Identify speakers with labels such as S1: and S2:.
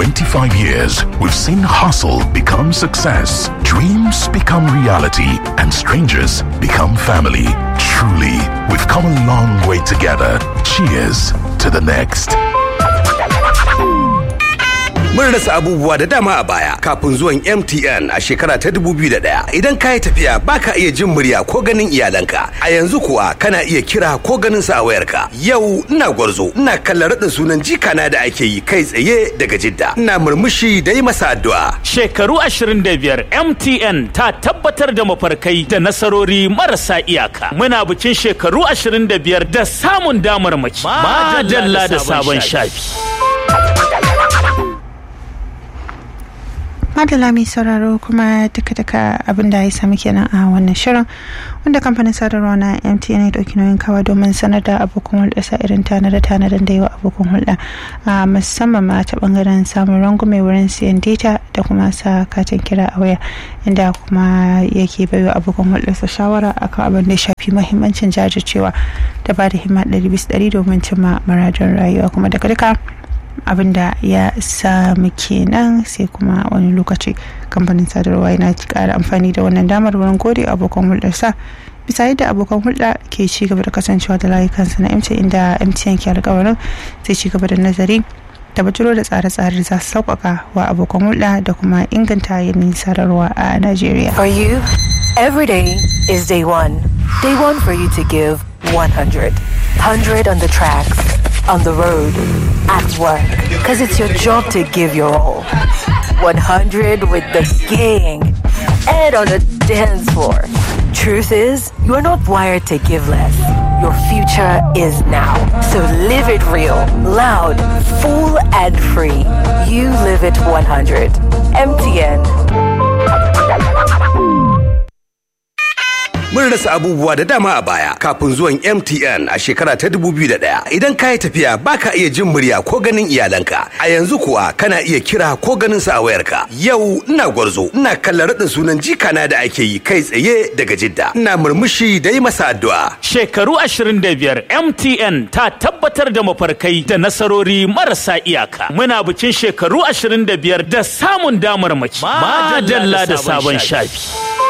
S1: 25 years, we've seen hustle become success, dreams become reality, and strangers become family. Truly, we've come a long way together. Cheers to the next.
S2: Mun rasa abubuwa da dama a baya kafin zuwan MTN a shekara ta 2001. Idan ka yi tafiya baka iya jin murya ko ganin iyalanka. A yanzu kuwa kana iya kira ko ganin sa a wayarka. Yau ina gwarzo, ina kallon raɗin sunan jikana da ake yi kai tsaye daga Jidda. Ina murmushi da yi masa addu'a.
S3: Shekaru 25 MTN ta tabbatar da mafarkai da nasarori marasa iyaka. Muna bikin shekaru 25 da samun damarmaki. Madalla da sabon shafi.
S4: madala mai sauraro kuma duka-duka abin da ya sami kenan a wannan shirin wanda kamfanin sadarwa na mtn ya dauki nauyin kawa domin sanar da abokan hulɗa sa irin tanada tanadan da yawa abokan hulɗa a musamman ma ta bangaren samun rangume wurin siyan data da kuma sa katin kira a waya inda kuma yake baiwa abokan hulɗa sa shawara akan abin da ya shafi mahimmancin jajircewa da ba da himma ɗari bisa ɗari domin cimma muradin rayuwa kuma daga duka abin da ya samu kenan sai kuma wani lokaci kamfanin sadarwa yana kara amfani da wannan damar wurin gode abokan hulɗarsa bisa yadda abokan hulɗa ke ci gaba da kasancewa da layukansa na mtn inda mtn ke alkawarin zai ci gaba da nazari da bajiro da tsare-tsare za su sauƙaƙa wa abokan hulɗa da kuma inganta yanayin sadarwa a najeriya
S5: For you, every day is day one. Day one for you to give 100. 100 on the tracks, on the road, at work. Because it's your job to give your all. 100 with the gang and on the dance floor. Truth is, you are not wired to give less. Your future is now. So live it real, loud, full, and free. You live it 100. MTN.
S2: Mun rasa abubuwa da dama a baya kafin zuwan MTN a shekara ta 2001. Idan ka yi tafiya baka iya jin murya ko ganin iyalanka. A yanzu kuwa kana iya kira ko ganin sa a wayarka. Yau ina gwarzo, ina kallon raɗin sunan jikana da ake yi kai tsaye daga Jidda. Ina murmushi da yi masa addu'a.
S3: Shekaru 25 MTN ta tabbatar da mafarkai da nasarori marasa iyaka. Muna bikin shekaru 25 da samun damarmaki. Madalla da sabon shafi.